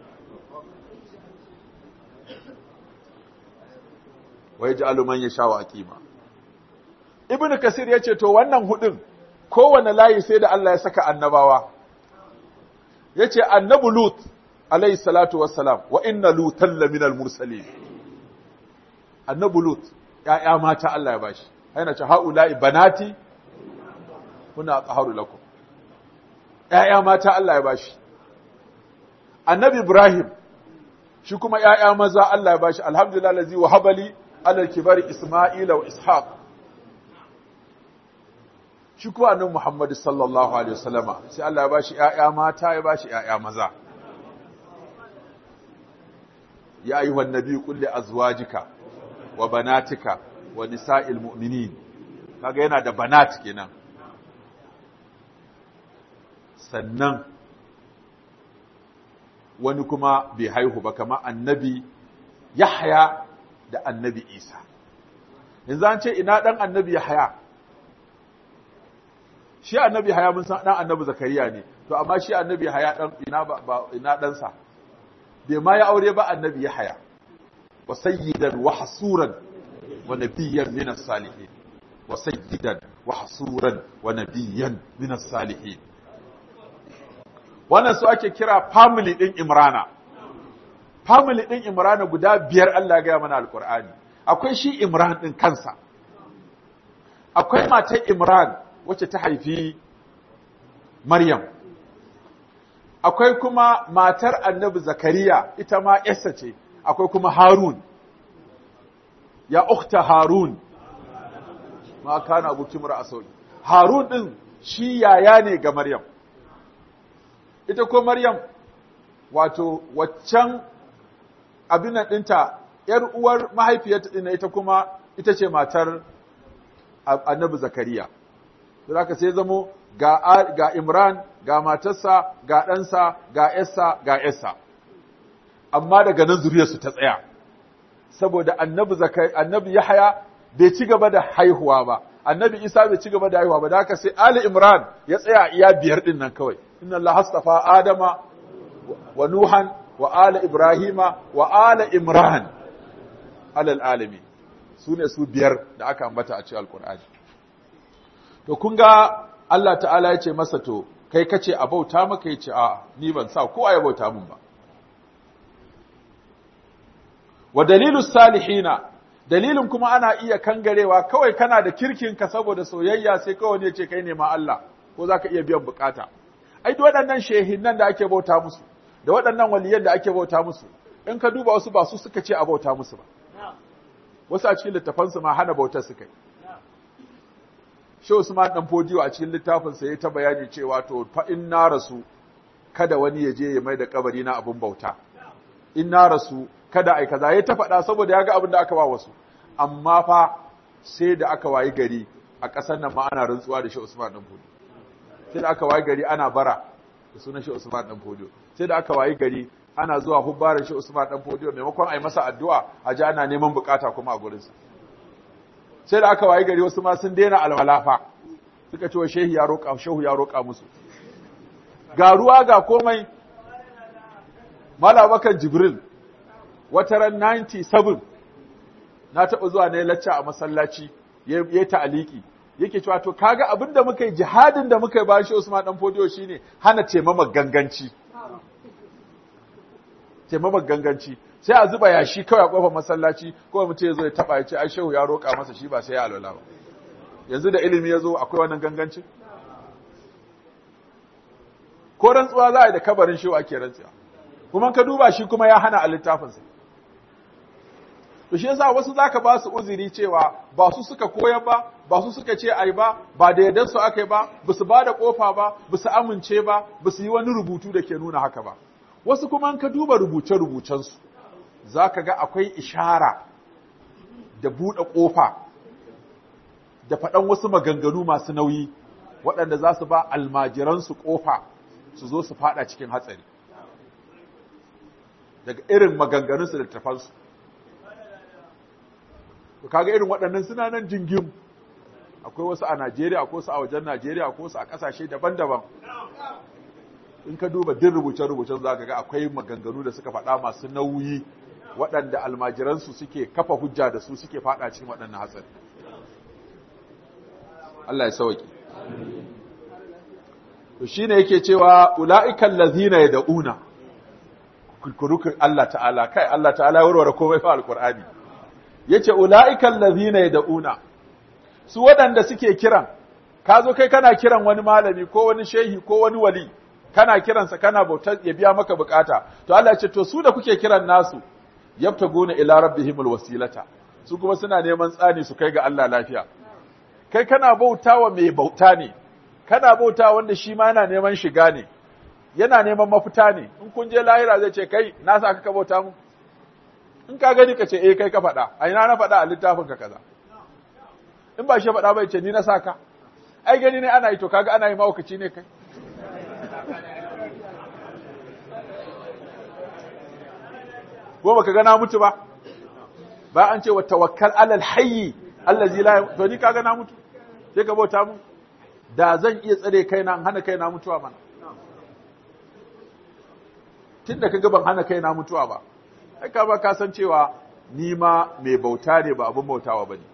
wa yaj'alu man yasha'u aqima ibn kasir yace to wannan hudun kowane layi sai da Allah ya saka annabawa yace annabu lut alayhi salatu wassalam wa inna lutan laminal mursalin annabu lut ya'ya mata Allah ya bashi yana ce haula'i banati kuna tsaharu lakum ‘ya'ya mata Allah ya bashi annabi Ibrahim shi kuma ‘ya'ya maza Allah ya bashi alhamdulillah lazi wa habali alal kibari Ismaila wa Ishaq shi kuma annabi Muhammad sallallahu alaihi wasallama sai Allah ya bashi ‘ya'ya mata ya bashi ‘ya'ya maza ya ayyuhan nabi kulli azwajika wa banatika wa nisa'il mu'minin kaga yana da banat kenan sannan wani kuma bai haihu ba kamar annabi Yahya da annabi Isa yanzu an ce ina dan annabi Yahya shi annabi haya mun san dan annabi zakariya ne to amma shi annabi haya dan ina ba ina dan sa bai ma ya aure ba annabi ya haya wa sayyidan wa hasuran wa nabiyyan min as-salihin wa sayyidan wa hasuran wa nabiyyan min as-salihin wannan su ake kira family din Imrana family din Imrana guda biyar Allah ya ga mana alqur'ani akwai shi Imran din kansa akwai matar Imran wacce ta haifi Maryam akwai kuma matar Annabi Zakariya ita ma yarsa ce akwai kuma Harun ya ukhta Harun ma kana abuki mura asawi Harun din shi yaya ne ga Maryam ita ko Maryam wato waccan abin ɗinta ‘yar uwar mahaifiyarta ɗina ita kuma ita ce matar annabi Zakariya. Za ka sai zamo ga, ga Imran, ga matarsa, ga ɗansa, ga ‘yarsa, ga ‘yarsa. Amma daga nan zuriyarsu ta tsaya, saboda annabi, annabi Yahaya bai ci gaba da haihuwa ba, annabi Isa bai ci gaba da haihuwa ba, da haka sai Ali Imran ya tsaya iya biyar ɗin nan kawai. Inna Allah hastafa Adama wa Nuhan wa ala Ibrahima wa ala Imran alal alami su ne su biyar da aka ambata a cikin alkur'ani to kun ga Allah ta'ala ya ce masa to kai kace a bauta maka yace a ni ban sa ko ya bauta mun ba wa dalilu salihina dalilin kuma ana iya kangarewa kawai kana da kirkin ka saboda soyayya sai kawai ne ce kai ne ma Allah ko zaka iya biyan bukata ai waɗannan shehinnan da ake bauta musu da waɗannan waliyan da ake bauta musu in ka duba wasu ba su suka ce a bauta musu ba wasu a cikin littafansu ma hana bautar suka yi Shehu Usman dan Fodiyo a cikin littafinsa ya ta bayani cewa to fa in na rasu kada wani ya je ya mai da kabari na abin bauta in na rasu kada ai kaza ya ta faɗa saboda ya ga abin da aka ba wasu amma fa sai da aka wayi gari a ƙasar nan ma ana rantsuwa da Shehu Usman dan Fodiyo sai da aka wayi gari ana bara da sunan Shehu Usman dan Fodiyo sai da aka wayi gari ana zuwa hubbarin shi Usman dan Fodiyo maimakon ai masa addu'a a ji ana neman bukata kuma a gurinsa sai da aka wayi gari wasu ma sun daina alwalafa suka ce wa shehu ya roƙa shehu ya roƙa musu ga ruwa ga komai Malabakan Jibril wata ran 97 na taɓa zuwa na lacca a masallaci ya yi ta'aliki yake cewa to kaga abinda muka yi jihadin da muka yi bayan shi Usman dan Fodiyo shine hana taimama ganganci taimamar ganganci sai a zuba yashi kawai a kofar masallaci kawai mutum ya zo ya taba ya ce ai shehu ya roƙa masa shi ba sai ya alwala ba yanzu da ilimi ya zo akwai wannan ganganci ko rantsuwa za a yi da kabarin shehu ake rantsuwa kuma ka duba shi kuma ya hana a littafinsa to shi yasa wasu zaka ba su uzuri cewa ba su suka koyar ba ba su suka ce ai ba ba da yadda su aka yi ba ba su ba da kofa ba ba su amince ba ba su yi wani rubutu da ke nuna haka ba wasu kuma ka duba rubuce-rubucensu za ka ga akwai ishara da buɗe ƙofa da faɗan wasu maganganu masu nauyi waɗanda za su ba almajiransu ƙofa su zo su faɗa cikin hatsari daga irin maganganunsu da tafansu to kaga irin waɗannan suna nan jingim akwai wasu a Najeriya akwai wasu a wajen Najeriya akwai wasu a ƙasashe daban-daban in ka duba din rubuce-rubucen za ka ga akwai maganganu da suka faɗa masu nauyi waɗanda almajiransu suke kafa hujja da su suke faɗa cikin waɗannan hatsari. Allah ya sauki. To shi ne yake cewa ula'ikan lazina ya da'una, kurkurukun Allah ta'ala, kai Allah ta'ala ya warware komai fa alƙur'ani. Ya ce ula'ikan lazina ya da'una, su waɗanda suke kiran, ka zo kai kana kiran wani malami ko wani shehi ko wani wali, kana kiransa kana bautar ya biya maka bukata to Allah ya ce to su da kuke kiran nasu yabtaguna ila rabbihimul wasilata su kuma suna neman tsani su kai ga Allah lafiya kai kana bautawa mai bauta ne kana bautawa wanda shi ma yana neman shiga ne yana neman mafita ne in kun je lahira zai ce kai na sa ka bauta mu in ka gani ka ce eh kai ka faɗa a ina na faɗa a littafin ka kaza in ba shi faɗa bai ce ni na saka ai gani ne ana yi to kaga ana yi mawukaci ne kai ko baka ga na mutu ba ba an ce wa tawakkal alal hayyi allazi la to ni kaga na mutu sai ka bauta mu da zan iya tsare kaina in hana kaina mutuwa mana tunda kaga ban hana kaina mutuwa ba ai ka ba ka san cewa ni ma mai bauta ne ba abin bautawa bane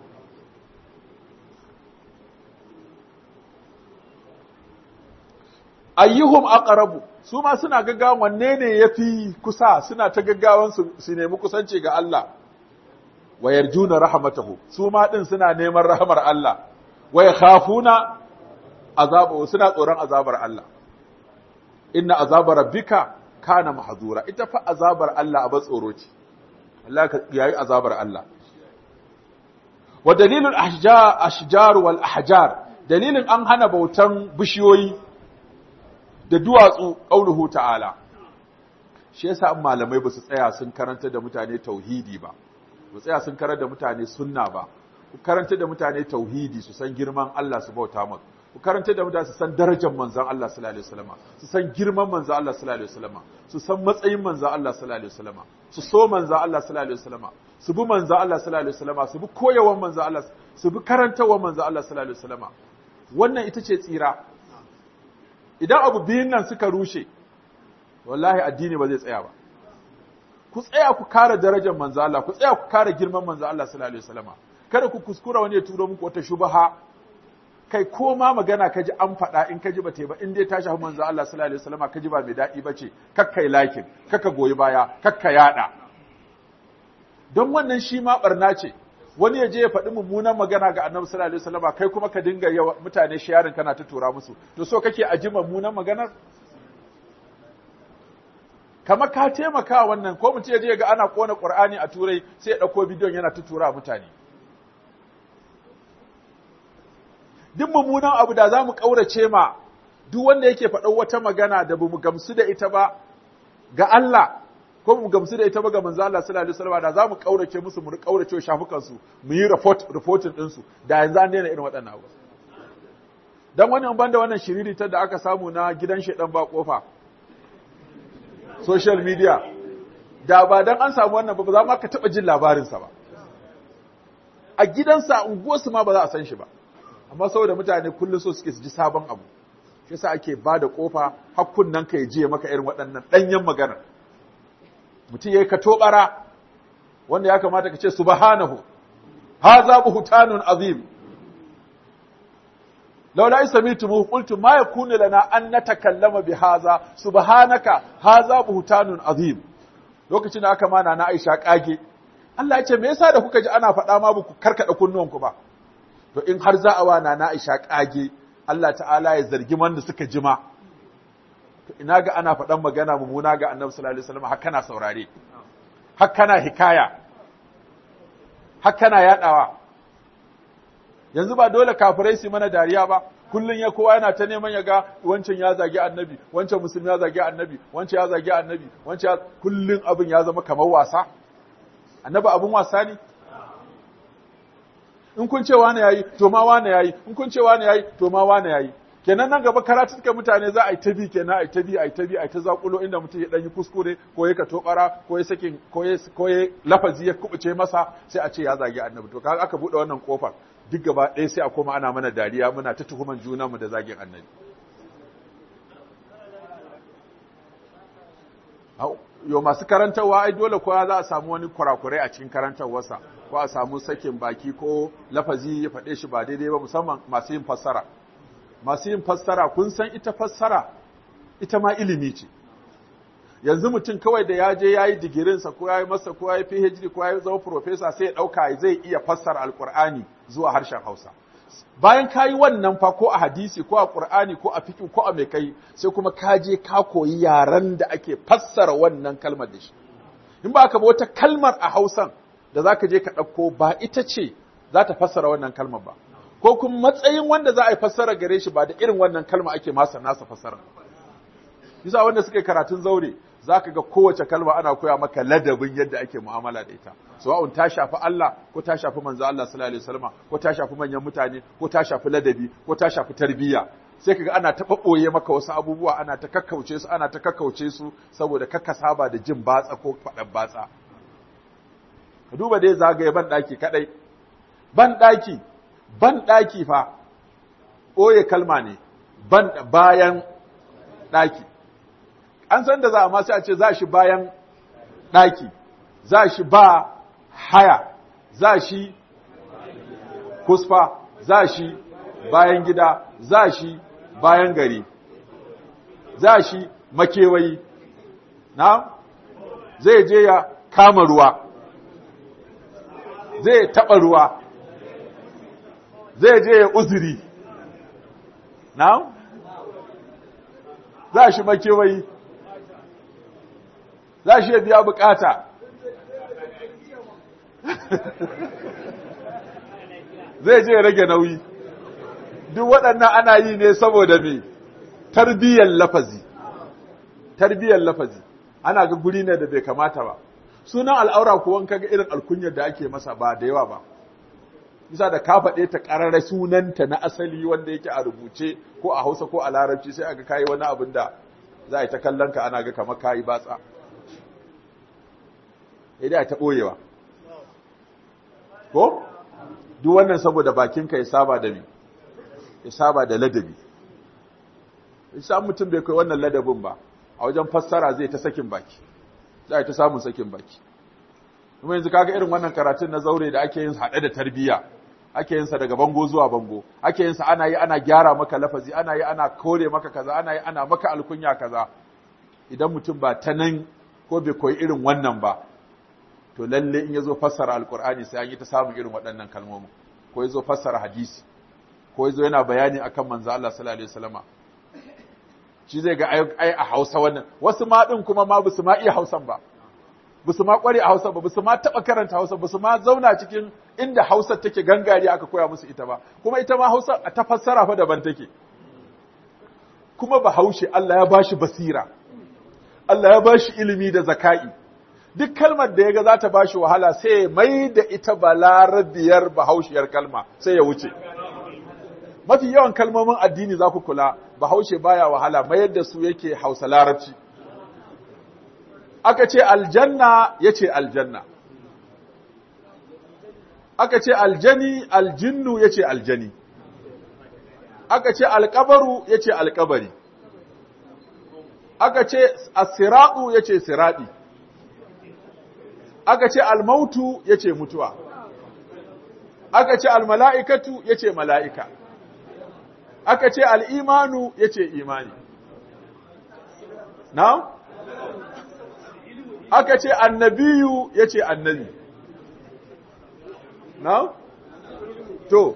ayyuhum aqrabu su ma suna gaggawan wanne ne yafi kusa suna ta gaggawan su, su nemi kusanci ga Allah wa yarjuna rahmatahu su ma din suna neman rahmar Allah wa yakhafuna azabahu suna tsoron azabar Allah inna azabar rabbika kana mahzura ita fa azabar Allah aba tsoro ce Allah ka yayi azabar Allah wa dalilul ahjar ashjar wal ahjar dalilin an hana bautan bishiyoyi da duwatsu qauluhu ta'ala shi yasa an malamai ba su tsaya sun karanta da mutane tauhidi ba ba tsaya sun karanta da mutane sunna ba ku karanta da mutane tauhidi su san girman Allah su bauta maka ku karanta da mutane su san darajar manzon Allah sallallahu alaihi wasallam su san girman manzon Allah sallallahu alaihi wasallam su san matsayin manzon Allah sallallahu alaihi wasallam su so manzon Allah sallallahu alaihi wasallam su bi manzon Allah sallallahu alaihi wasallam su bi koyawan manzon Allah su bi karantawar manzon Allah sallallahu alaihi wasallam wannan ita ce tsira idan abu biyun nan suka rushe wallahi addini ba zai tsaya ba ku tsaya ku kare darajar manzo Allah ku tsaya ku kare girman manzo Allah sallallahu alaihi wasallam kada ku kuskura wani ya turo muku wata shubha kai ko ma magana kaji an faɗa in kaji ba ba in dai ta shafi manzo Allah sallallahu alaihi wasallam kaji ba mai daɗi bace kakkai lakin kakka goyi baya kakka yada don wannan shi ma barna ce wani ya je ya faɗi mummunan magana ga annabi sallallahu alaihi wasallam kai kuma ka dinga yawa mutane sharing kana ta tura musu to so kake aji mummunan maganar kamar ka taimaka wannan ko mutum ya je ga ana kona Qur'ani a turai sai ya dauko bidiyon yana ta tura mutane duk mummunan abu da zamu kaurace ma duk wanda yake faɗan wata magana da bamu gamsu da ita ba ga Allah ko mu gamsu da ita ba ga manzo Allah sallallahu alaihi wasallam da zamu kaurace musu mu kaurace shafukan su mu yi report reporting din su da yanzu an daina irin waɗannan abu dan wani an banda wannan shiriri ta da aka samu na gidan shedan ba kofa social media da ba dan an samu wannan ba ba za ma ka taba jin labarin sa ba a gidansa unguwarsu ma ba za a san shi ba amma saboda mutane kullum so suke su ji sabon abu shi yasa ake ba da kofa hakkun nan ka je maka irin waɗannan ɗanyen magana mutum yayi ka tobara wanda ya kamata ka ce subhanahu hadha buhtanun azim laula isamitu qultu ma yakunu lana an natakallama bi hadha subhanaka hadha buhtanun azim lokacin da aka mana na Aisha kage Allah ya ce me yasa da kuka ji ana faɗa ma ba ku karkada kunnuwanku ba to in har za a wa na Aisha kage Allah ta'ala ya zargi wanda suka jima to ina ga ana faɗan magana mummuna ga Annabi sallallahu alaihi wasallam har kana saurare har kana hikaya har kana yadawa yanzu ba dole kafirai su mana dariya ba kullun ya kowa yana ta neman ya ga wancan ya zagi annabi wancan musulmi ya zagi annabi wancan ya zagi annabi wancan kullun abin ya zama kamar wasa annabi abin wasa ne in kun ce wane yayi to ma wane yayi in kun ce wane yayi to ma wane yayi kenan nan gaba karatu suka mutane za a yi ta bi kenan a yi ta bi a yi ta bi a yi ta zakulo inda mutum ya dan yi kuskure ko ya kato bara ko ya sakin ko ya ko ya lafazi ya kubuce masa sai a ce ya zagi annabi to kaga aka bude wannan kofar duk gaba ɗaya sai a koma ana mana dariya muna ta tuhuman junanmu da zagin annabi yo masu karantarwa ai dole kowa za a samu wani kurakurai a cikin karantarwarsa ko a samu sakin baki ko lafazi ya faɗe shi ba daidai ba musamman masu yin fassara masu yin fassara kun san ita fassara ita ma ilimi ce yanzu mutum kawai da ya je ya yi digirinsa ko ya yi masa ko ya yi phd ko ya yi zama profesa sai ya ɗauka zai iya fassara alkur'ani zuwa harshen hausa bayan ka yi wannan fa ko a hadisi ko a ƙur'ani ko a fiƙi ko a mai kai sai kuma ka je ka koyi yaren da ake fassara wannan kalmar da shi in ba ka ba wata kalmar a hausan da za ka je ka ɗauko ba ita ce za ta fassara wannan kalmar ba ko kuma matsayin wanda za a yi fassara gare shi ba da irin wannan kalma ake masa nasa fassara bisa wanda suka yi karatun zaure za ka ga kowace kalma ana koya maka ladabin yadda ake mu'amala da ita sawa'un ta shafi Allah ko ta shafi manzo Allah sallallahu alaihi wasallam ko ta shafi manyan mutane ko ta shafi ladabi ko ta shafi tarbiyya sai kaga ana ta babboye maka wasu abubuwa ana ta kakkauce su ana ta kakkauce su saboda kakka saba da jin batsa ko faɗan batsa ka duba dai zagaye ban daki kadai ban daki ban daki fa ɓoye kalma ne ban bayan ɗaki an san da za a ma sai a ce za shi bayan ɗaki za shi ba haya za shi kusfa za shi bayan gida za shi bayan gari za shi makewayi na zai je ya kama ruwa zai taɓa ruwa zai je ya uzuri na za shi makewayi za shi ya biya bukata zai je ya rage nauyi duk waɗannan ana yi ne saboda me tarbiyyar lafazi tarbiyyar lafazi ana ga guri ne da bai kamata ba sunan al'aura kuwa kaga irin alkunyar da ake masa ba da yawa ba bisa da ka faɗe ta ƙararra sunanta na asali wanda yake a rubuce ko a hausa ko a larabci sai aga kayi wani abin da za a yi ta kallon ka ana ga kamar kayi batsa idan ta ɓoyewa ko duk wannan saboda bakinka ya saba da mi ya saba da ladabi isa mutum bai kai wannan ladabin ba a wajen fassara zai ta sakin baki za ta samun sakin baki kuma yanzu kaga irin wannan karatun na zaure da ake yin haɗe da tarbiyya ake yin sa daga bango zuwa bango ake yin sa ana yi ana gyara maka lafazi ana yi ana kore maka kaza ana yi ana maka alkunya kaza idan mutum ba ta nan ko bai koyi irin wannan ba to lalle in yazo fassara alqur'ani sai an yi ta samun irin waɗannan kalmomin ko yazo fassara hadisi ko yazo yana bayani akan manzo Allah sallallahu alaihi wasallama shi zai ga ai a Hausa wannan wasu ma din kuma ma bisu ma iya Hausan ba bisu ma kware a Hausa ba bisu ma taba karanta Hausa bisu ma zauna cikin inda Hausa take gangare aka koya musu ita ba kuma ita ma Hausa a ta fassara fa daban take kuma Bahaushe Allah ya bashi basira Allah ya bashi ilimi da zaka'i duk kalmar da yaga za ta bashi wahala sai mai da ita balarabiyar bahaushiyar kalma sai ya wuce mafi yawan kalmomin addini za ku kula bahaushe baya wahala mayar da su yake hausa larabci aka ce aljanna ya ce aljanna aka ce aljani aljinnu ya ce aljani aka ce alkabaru ya ce alkabari aka ce asiraɗu ya ce siraɗi aka ce almautu ya ce mutuwa aka ce almala'ikatu ya ce mala'ika aka ce al'imanu ya ce imani. Na? Aka ce annabiyu ya ce annabi. Na? To,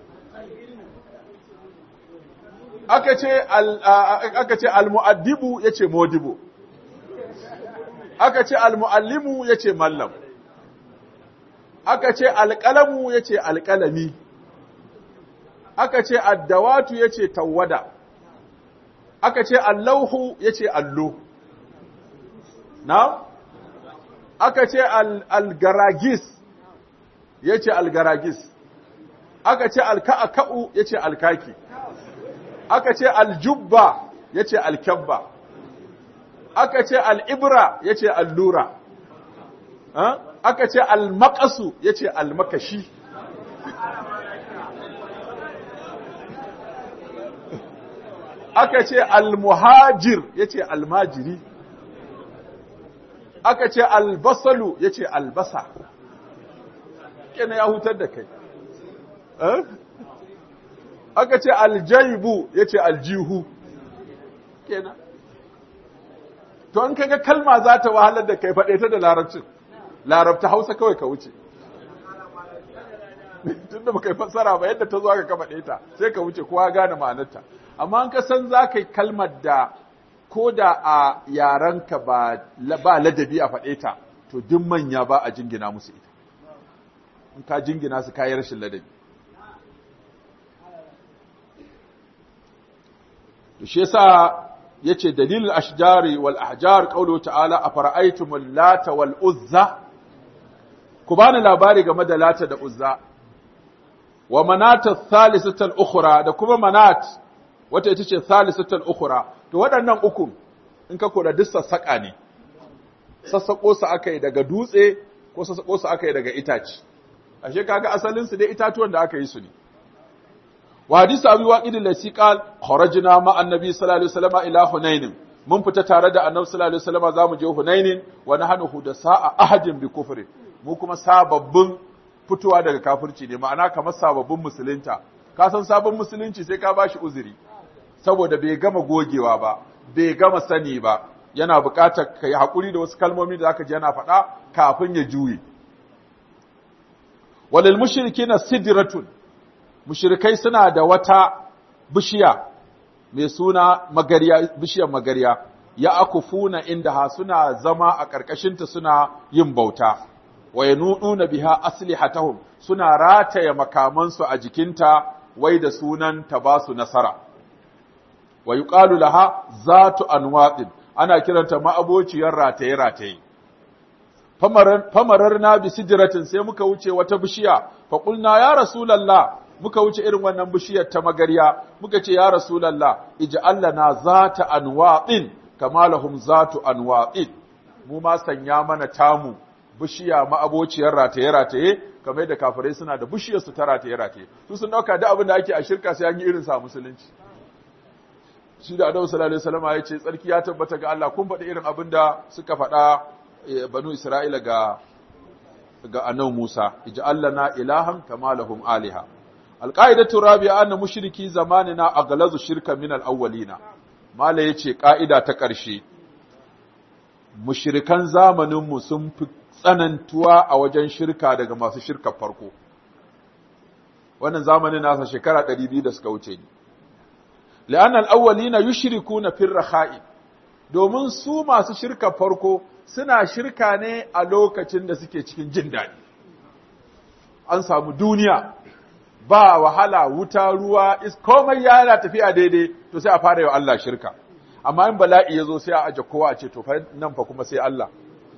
aka ce aka ce almu'addibu ya ce modibo. Aka ce almu'allimu ya ce mallam. Aka ce alƙalamu ya ce alƙalami. aka ce addawatu ya ce tawwada, aka ce allauhu ya ce allo, na? Aka ce algaragis ya ce algaragis, aka ce alka'aka'u ya ce alkaki, aka ce aljubba ya ce alkyabba, aka ce al'ibra ya ce allura, aka ce almakasu ya ce almakashi. aka ce almuhajir ya ce almajiri aka ce albasalu ya ce albasa kena ya hutar da kai aka ce aljaibu ya ce aljihu kena to an kaga kalma za ta wahalar da kai faɗe ta da larabcin larabta hausa kawai ka wuce tun da baka yi fassara ba yadda ta zo aka ka faɗe ta sai ka wuce kowa gane ma'anarta amma an ka san za ka yi kalmar da ko da a yarenka ba ladabi a faɗe ta to duk manya ba a jingina musu ita in ka jingina su kayi rashin ladabi to shi yasa yace dalilul ashjari wal ahjar qawlu ta'ala afara'aytumul lata wal uzza ku bani labari game da lata da uzza wa manata thalithatul ukhra da kuma manat wata ita ce thalithatul ukhra to waɗannan uku in ka kula duk sassaƙa ne sassaƙo su aka yi daga dutse ko sassaƙo su aka yi daga itace ashe kaga asalin su dai itatuwan da aka yi su ne wa hadisi abi waqid al-lasi qal kharajna ma annabi sallallahu alaihi wasallam ila hunain mun fita tare da annabi sallallahu alaihi wasallam zamu je hunain wa nahnu hudasa ahadin bi kufri mu kuma sababbin fitowa daga kafirci ne ma'ana kamar sababbin musulunta ka san sabon musulunci sai ka bashi uzuri saboda bai gama gogewa ba bai gama sani ba yana buƙatar ka yi haƙuri da wasu kalmomi da zaka ji yana faɗa kafin ya juye walil mushrikina sidratun mushrikai suna da wata bishiya mai suna magariya bishiyar magariya ya akufuna inda suna zama a ƙarƙashinta suna yin bauta wa yanuduna biha aslihatahum suna rataya makamansu a jikinta wai da sunan ta ba su nasara wa yuqalu laha zatu anwaqin ana kiranta ma'abociyar rataye rataye famarar na bi sidratin sai muka wuce wata bishiya fa qulna ya rasulullah muka wuce irin wannan bishiyar ta magarya muka ce ya rasulullah ij'al lana zata anwaqin kama lahum zatu anwaqin mu ma sanya mana tamu bishiya ma'abociyar rataye rataye kamar yadda kafirai suna da bishiyar su ta rataye rataye su sun dauka da abin da ake a shirka sai an yi irin sa musulunci shi da Annabi sallallahu alaihi wasallam ya ce tsarki ya tabbata ga Allah kun faɗi irin abin da suka faɗa banu Isra'ila ga ga Annabi Musa ij'al lana ilahan kama lahum aliha alqaidatu rabi'a anna mushriki zamanina aghlazu shirka min al-awwalina mala yace ka'ida ta ƙarshe mushrikan zamanin mu sun fi tsanantuwa a wajen shirka daga masu shirka farko wannan zamanin nasa shekara 200 da suka wuce ni لأن الأولين يشركون في الرخاء domin su masu shirka farko suna shirka ne a lokacin da suke cikin jin daɗi an samu duniya ba wahala wuta ruwa is komai yana tafiya daidai to sai a fara yau Allah shirka amma in bala'i ya zo sai a aje kowa a ce to nan fa kuma sai Allah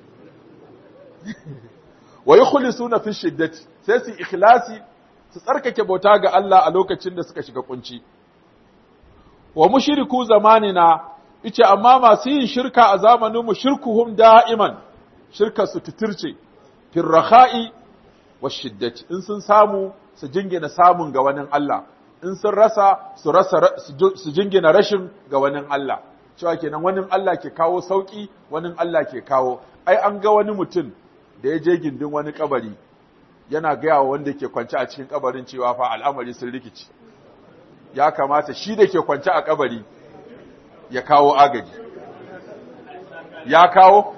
wa yukhlisuna fi shiddati sai su ikhlasi su tsarkake bauta ga Allah a lokacin da suka shiga kunci wa mushriku zamanina ice amma masu yin shirka a zamanin mu shirkuhum da'iman shirka su titirce fil rakha'i wa shiddati in sun samu su jingina samun ga wani Allah in sun rasa su rasa su jingina rashin ga wani Allah cewa kenan wani Allah ke kawo sauki wani Allah ke kawo ai an ga wani mutum da ya je gindin wani kabari yana gaya wa wanda ke kwance a cikin kabarin cewa fa al'amari sun rikici ya kamata shi da ke kwance a kabari ya kawo agaji ya kawo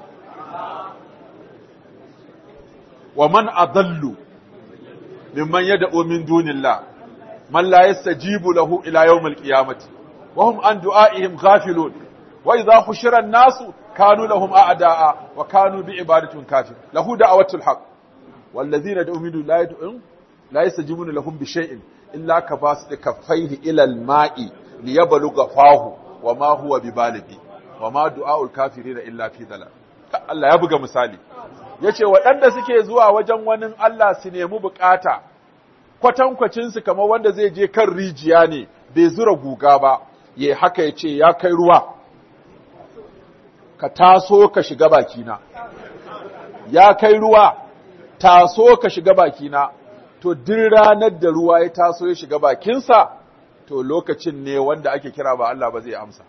wa man adallu mimman yad'u min dunillah man la yastajibu lahu ila yawmil qiyamati wa hum an du'aihim ghafilun wa idha hushira an-nasu kanu lahum a'da'a wa kanu bi ibadatin kafir lahu da'watul haqq والذين يدعون من دون لا يدعون لا يستجيبون لهم بشيء إلا كباسط كفيه إلى الماء ليبلغ فاه وما هو ببالغ وما دعاء الكافرين إلا في ضلال Allah ya buga misali yace waɗanda suke zuwa wajen wani Allah su nemi bukata kwatankwacin su kamar wanda zai je kan rijiya ne bai zura guga ba ya haka yace ya kai ruwa ka taso ka shiga bakina ya kai ruwa taso ka shiga bakina to duk ranar da ruwa ya taso ya shiga bakinsa to lokacin ne wanda ake kira ba Allah ba zai amsa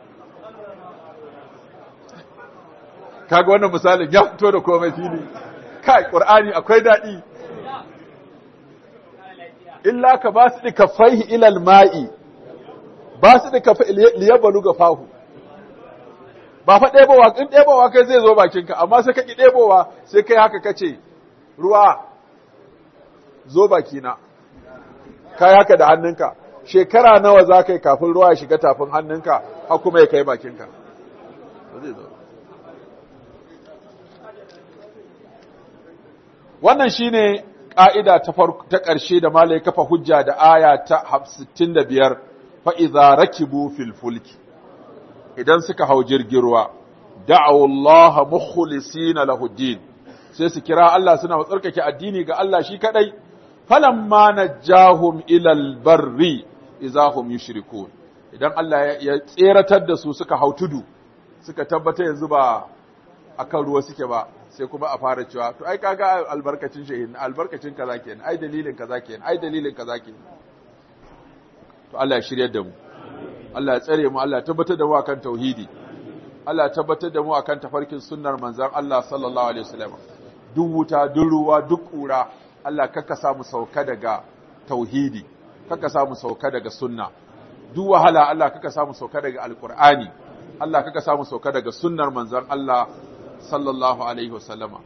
kaga wannan misalin ya fito da komai fili kai qur'ani akwai dadi illa ka ba su dika faihi ila alma'i ba su dika liyabalu ga fahu ba fa ɗebowa in ɗebowa kai zai zo bakinka amma sai ka ki ɗebowa sai kai haka kace ruwa zo bakina kai haka da hannunka shekara nawa za ka yi kafin ruwa ya shiga tafin hannunka har kuma ya kai bakinka wannan shine ƙa'ida ta ta ƙarshe da malai kafa hujja da aya ta 65 fa idza rakibu fil fulki idan suka hau jirgin ruwa da'awu Allah mukhlisina lahu din sai su kira Allah suna tsarkake addini ga Allah shi kadai falamma najahum ilal barri izahum yushrikun idan Allah ya tseratar da su suka hau tudu suka tabbata yanzu ba akan ruwa suke ba sai kuma a fara cewa to ai kaga albarkacin shehin albarkacin kaza kenan ai dalilin kaza kenan ai dalilin kaza kenan to Allah ya shiryar da mu Allah ya tsare mu Allah ya tabbatar da mu akan tauhidi Allah ya tabbatar da mu akan tafarkin sunnar manzon Allah sallallahu alaihi wasallam duk wuta duk ruwa duk kura Allah kakka samu sauka daga tauhidi kakka samu sauka daga sunna duk wahala Allah kakka samu sauka daga alqur'ani Allah kakka samu sauka daga sunnar manzon Allah sallallahu alaihi wasallama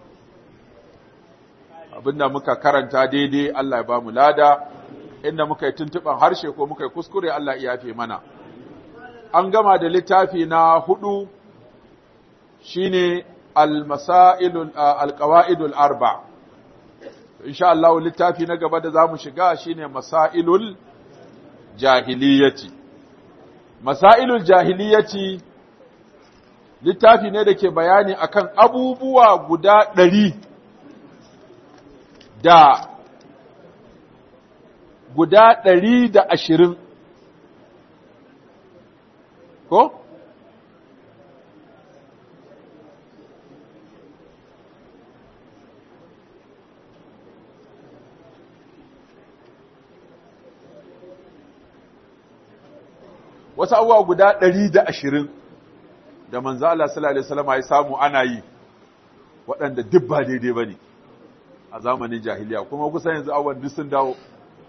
abinda muka karanta daidai Allah ya ba mu lada inda muka yi tuntuban harshe ko muka yi kuskure Allah ya yafe mana an gama da littafi na hudu shine al-masailul al-qawaidul arba insha Allah littafi na gaba da zamu shiga shine masailul jahiliyati masailul jahiliyati littafi ne da ke bayani akan abubuwa guda ɗari da guda ɗari da ashirin ko? Wasu abubuwa guda ɗari da ashirin da manzo Allah sallallahu Alaihi wasallam ya samu ana yi waɗanda duk ba daidai ba ne. a zamanin jahiliya kuma kusan yanzu awon duk sun dawo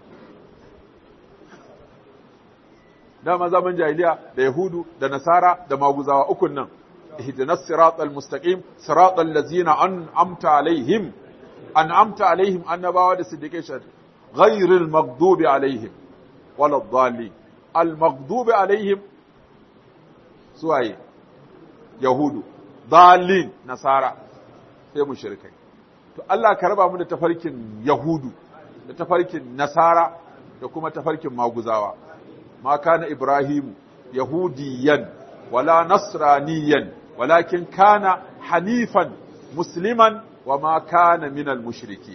dama zaman jahiliya da yahudu da nasara da maguzawa ukun nan ihdinas siratal mustaqim siratal ladzina an'amta alaihim an'amta alaihim annabawa da siddiqai shar ghayril maghdubi alaihim walad dhalin al maghdubi alaihim suwaye yahudu dhalin nasara sai mushrikai to Allah ka raba mu da tafarkin Yahudu da tafarkin Nasara da kuma tafarkin Maguzawa ma kana Ibrahim yahudiyan wala nasraniyan walakin kana hanifan musliman wa ma kana minal mushriki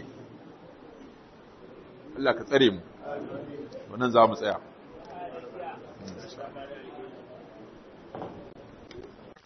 Allah ka tsare mu wannan za mu tsaya